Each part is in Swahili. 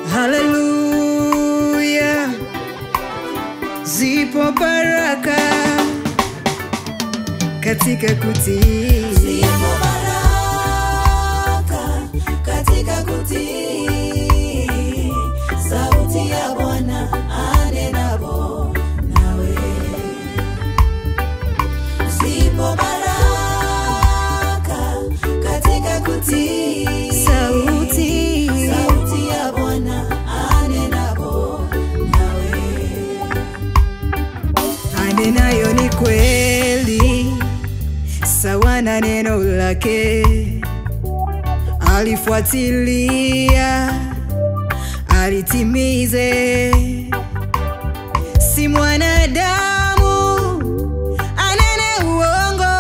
haleluya, zipo baraka katika kutii. Zipo baraka katika kutii sauti ya Bwana anenapo nawe. Zipo baraka katika kutii Sauti. sauti ya Bwana anenapo nawe. anenayo ni kweli, sawa na neno lake, alifuatilia alitimize, si mwanadamu anene uongo,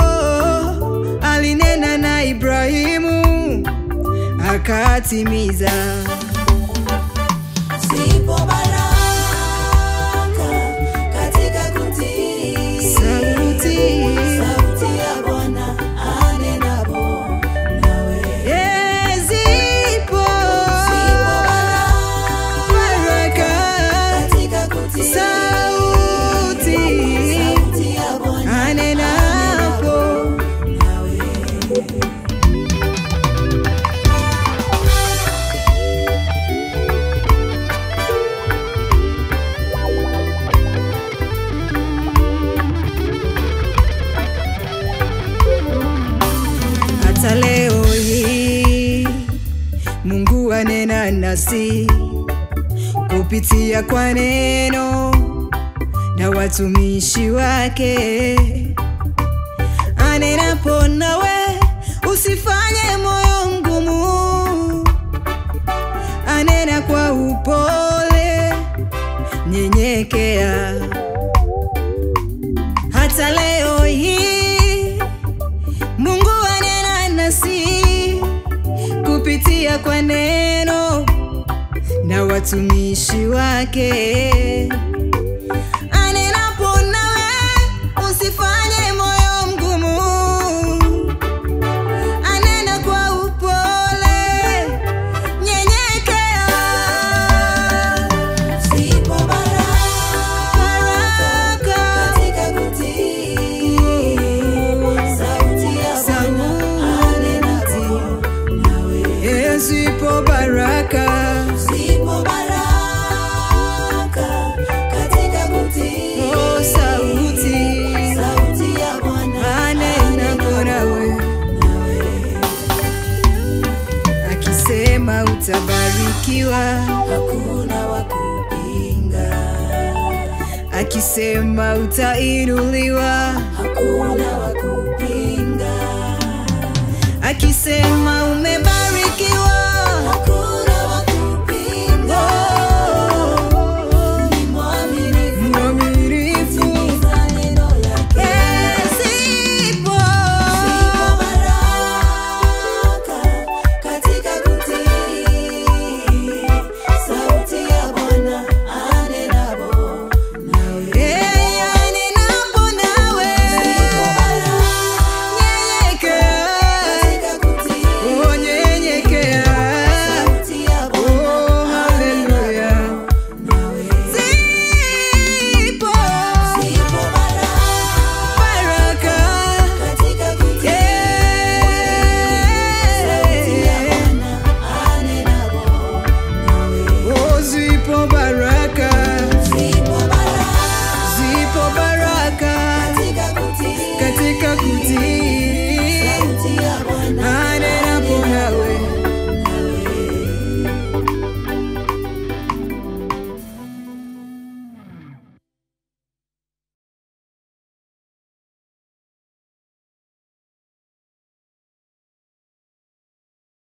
alinena na Ibrahimu akatimiza. Zipo baraka katika kutii Sauti. sauti ya Bwana anenapo nawe. Yeah, zipo Zipo baraka katika kutii sauti sauti ya Bwana anenapo nawe. hata leo hii Mungu anena nasi kupitia kwa neno na watumishi wake. Anenapo nawe usifanye moyo mgumu, anena kwa upole, nyenyekea. Hata leo hii Mungu anena nasi kupitia kwa neno na watumishi wake. Anenapo nawe usifanye moyo mgumu, anena kwa upole, nyenyekea. Zipo baraka Baraka. katika kutii sauti ya Bwana anenapo nawe. Yesu ipo baraka Zipo baraka katika kutii oh, sauti sauti ya Bwana anenapo nawe nawe. akisema utabarikiwa, Hakuna wa kupinga, akisema utainuliwa, hakuna wa kupinga, akisema